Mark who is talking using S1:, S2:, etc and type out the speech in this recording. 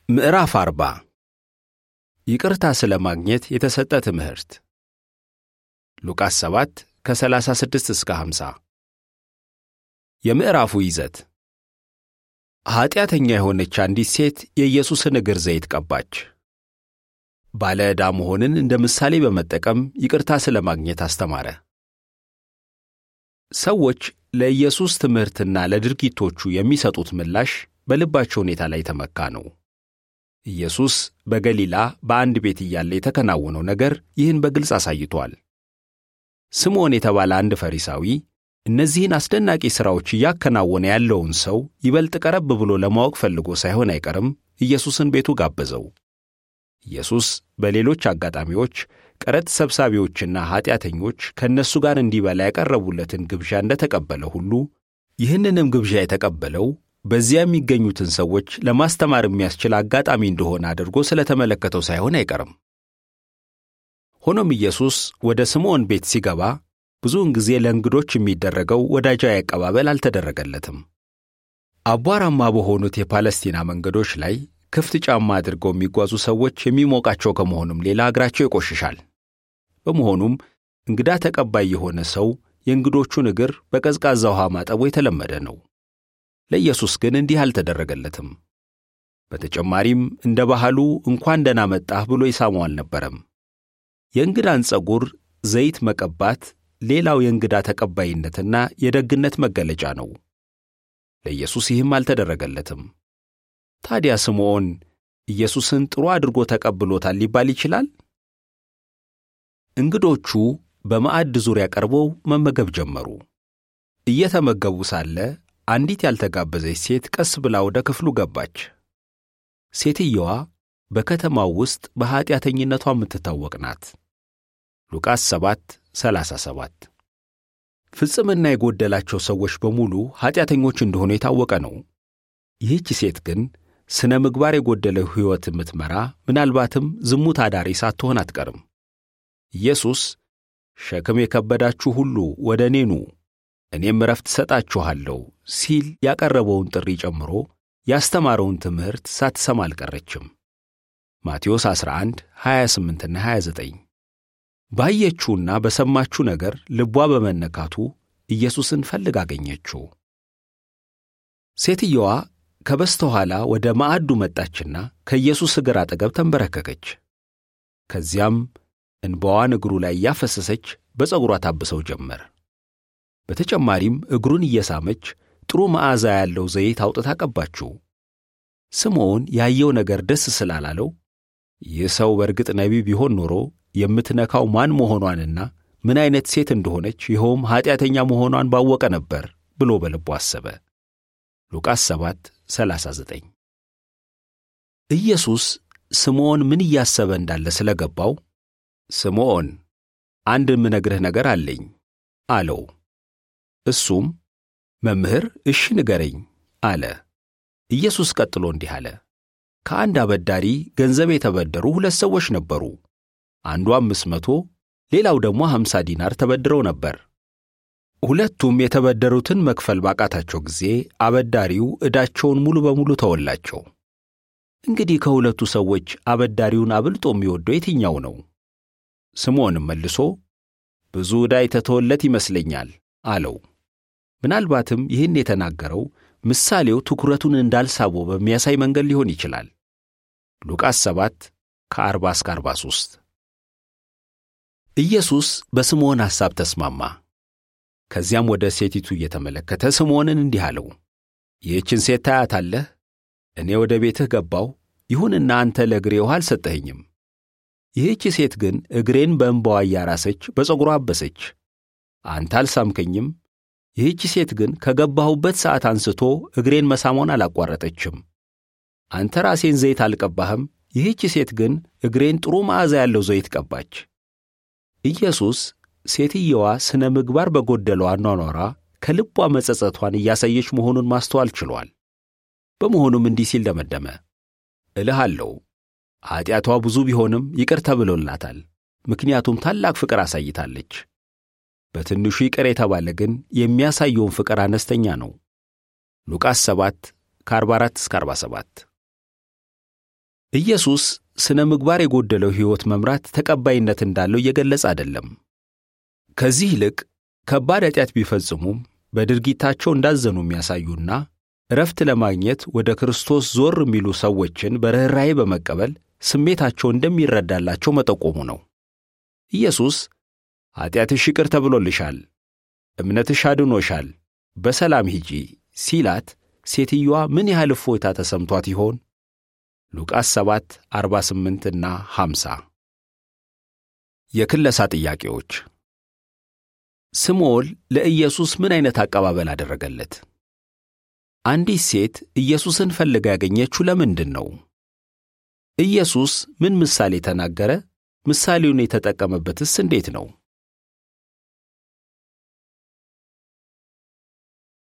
S1: ምዕራፍ አርባ ይቅርታ ስለ ማግኘት የተሰጠ ትምህርት ሉቃስ 7 ከ36 እስከ 50 የምዕራፉ ይዘት ኀጢአተኛ የሆነች አንዲት ሴት የኢየሱስን እግር ዘይት ቀባች። ባለ ዕዳ መሆንን እንደ ምሳሌ በመጠቀም ይቅርታ ስለ ማግኘት አስተማረ። ሰዎች ለኢየሱስ ትምህርትና ለድርጊቶቹ የሚሰጡት ምላሽ በልባቸው ሁኔታ ላይ የተመካ ነው። ኢየሱስ በገሊላ በአንድ ቤት እያለ የተከናወነው ነገር ይህን በግልጽ አሳይቷል። ስምዖን የተባለ አንድ ፈሪሳዊ እነዚህን አስደናቂ ሥራዎች እያከናወነ ያለውን ሰው ይበልጥ ቀረብ ብሎ ለማወቅ ፈልጎ ሳይሆን አይቀርም ኢየሱስን ቤቱ ጋበዘው። ኢየሱስ በሌሎች አጋጣሚዎች ቀረጥ ሰብሳቢዎችና ኀጢአተኞች ከእነሱ ጋር እንዲበላ ያቀረቡለትን ግብዣ እንደተቀበለ ሁሉ ይህንንም ግብዣ የተቀበለው በዚያ የሚገኙትን ሰዎች ለማስተማር የሚያስችል አጋጣሚ እንደሆነ አድርጎ ስለተመለከተው ሳይሆን አይቀርም። ሆኖም ኢየሱስ ወደ ስምዖን ቤት ሲገባ ብዙውን ጊዜ ለእንግዶች የሚደረገው ወዳጃዊ አቀባበል አልተደረገለትም። አቧራማ በሆኑት የፓለስቲና መንገዶች ላይ ክፍት ጫማ አድርገው የሚጓዙ ሰዎች የሚሞቃቸው ከመሆኑም ሌላ እግራቸው ይቆሽሻል። በመሆኑም እንግዳ ተቀባይ የሆነ ሰው የእንግዶቹን እግር በቀዝቃዛ ውሃ ማጠቡ የተለመደ ነው። ለኢየሱስ ግን እንዲህ አልተደረገለትም። በተጨማሪም እንደ ባህሉ እንኳን ደህና መጣህ ብሎ ይሳመው አልነበረም። የእንግዳን ጸጉር ዘይት መቀባት ሌላው የእንግዳ ተቀባይነትና የደግነት መገለጫ ነው። ለኢየሱስ ይህም አልተደረገለትም። ታዲያ ስምዖን ኢየሱስን ጥሩ አድርጎ ተቀብሎታል ሊባል ይችላል? እንግዶቹ በማዕድ ዙሪያ ቀርበው መመገብ ጀመሩ። እየተመገቡ ሳለ አንዲት ያልተጋበዘች ሴት ቀስ ብላ ወደ ክፍሉ ገባች። ሴትየዋ በከተማው ውስጥ በኀጢአተኝነቷ የምትታወቅ ናት። ሉቃስ 7 37 ፍጽምና የጎደላቸው ሰዎች በሙሉ ኀጢአተኞች እንደሆኑ የታወቀ ነው። ይህች ሴት ግን ሥነ ምግባር የጎደለው ሕይወት የምትመራ ምናልባትም ዝሙት አዳሪ ሳትሆን አትቀርም። ኢየሱስ ሸክም የከበዳችሁ ሁሉ ወደ እኔ ኑ እኔም ዕረፍት እሰጣችኋለሁ ሲል ያቀረበውን ጥሪ ጨምሮ ያስተማረውን ትምህርት ሳትሰማ አልቀረችም። ማቴዎስ 11 28ና 29 ባየችውና በሰማችው ነገር ልቧ በመነካቱ ኢየሱስን ፈልግ አገኘችው። ሴትየዋ ከበስተኋላ ወደ ማዕዱ መጣችና ከኢየሱስ እግር አጠገብ ተንበረከከች። ከዚያም እንባዋን እግሩ ላይ እያፈሰሰች በፀጉሯ ታብሰው ጀመር። በተጨማሪም እግሩን እየሳመች ጥሩ መዓዛ ያለው ዘይት አውጥታ ቀባችው። ስምዖን ያየው ነገር ደስ ስላላለው ይህ ሰው በእርግጥ ነቢይ ቢሆን ኖሮ የምትነካው ማን መሆኗንና ምን አይነት ሴት እንደሆነች ይኸውም ኀጢአተኛ መሆኗን ባወቀ ነበር ብሎ በልቡ አሰበ። ሉቃስ 7 39 ኢየሱስ ስምዖን ምን እያሰበ እንዳለ ስለገባው ስምዖን አንድ የምነግርህ ነገር አለኝ አለው። እሱም መምህር እሺ ንገረኝ አለ። ኢየሱስ ቀጥሎ እንዲህ አለ። ከአንድ አበዳሪ ገንዘብ የተበደሩ ሁለት ሰዎች ነበሩ። አንዱ አምስት መቶ ሌላው ደግሞ ሀምሳ ዲናር ተበድረው ነበር። ሁለቱም የተበደሩትን መክፈል ባቃታቸው ጊዜ አበዳሪው ዕዳቸውን ሙሉ በሙሉ ተወላቸው። እንግዲህ ከሁለቱ ሰዎች አበዳሪውን አብልጦ የሚወደው የትኛው ነው? ስምዖንም መልሶ ብዙ ዕዳ የተተወለት ይመስለኛል አለው። ምናልባትም ይህን የተናገረው ምሳሌው ትኩረቱን እንዳልሳበው በሚያሳይ መንገድ ሊሆን ይችላል። ሉቃስ 7 ከ40 እስከ 43 ኢየሱስ በስምዖን ሐሳብ ተስማማ። ከዚያም ወደ ሴቲቱ እየተመለከተ ስምዖንን እንዲህ አለው፣ ይህችን ሴት ታያታለህ? እኔ ወደ ቤትህ ገባሁ፣ ይሁንና አንተ ለእግሬ ውሃ አልሰጠኸኝም። ይህች ሴት ግን እግሬን በእንባዋ እያራሰች በፀጉሯ አበሰች። አንተ አልሳምከኝም። ይህች ሴት ግን ከገባሁበት ሰዓት አንስቶ እግሬን መሳሟን አላቋረጠችም። አንተ ራሴን ዘይት አልቀባህም። ይህች ሴት ግን እግሬን ጥሩ መዓዛ ያለው ዘይት ቀባች። ኢየሱስ ሴትየዋ ሥነ ምግባር በጎደለው አኗኗሯ ከልቧ መጸጸቷን እያሳየች መሆኑን ማስተዋል ችሏል። በመሆኑም እንዲህ ሲል ደመደመ፣ እልሃለሁ ኀጢአቷ ብዙ ቢሆንም ይቅር ተብሎላታል፣ ምክንያቱም ታላቅ ፍቅር አሳይታለች። በትንሹ ይቅር የተባለ ግን የሚያሳየውን ፍቅር አነስተኛ ነው። ሉቃስ 7 ከ44 እስከ 47 ኢየሱስ ስነ ምግባር የጎደለው ሕይወት መምራት ተቀባይነት እንዳለው እየገለጸ አይደለም። ከዚህ ይልቅ ከባድ ኃጢአት ቢፈጽሙም በድርጊታቸው እንዳዘኑ የሚያሳዩና እረፍት ለማግኘት ወደ ክርስቶስ ዞር የሚሉ ሰዎችን በርኅራኄ በመቀበል ስሜታቸው እንደሚረዳላቸው መጠቆሙ ነው። ኢየሱስ ኃጢአትሽ ይቅር ተብሎልሻል፣ እምነትሽ አድኖሻል፣ በሰላም ሂጂ ሲላት ሴትዮዋ ምን ያህል እፎይታ ተሰምቷት ይሆን? ሉቃስ 7 48 እና 50 የክለሳ ጥያቄዎች ስምዖን ለኢየሱስ ምን አይነት አቀባበል አደረገለት? አንዲት ሴት ኢየሱስን ፈልጋ ያገኘችው ለምንድን ነው? ኢየሱስ ምን ምሳሌ ተናገረ? ምሳሌውን የተጠቀመበትስ እንዴት ነው?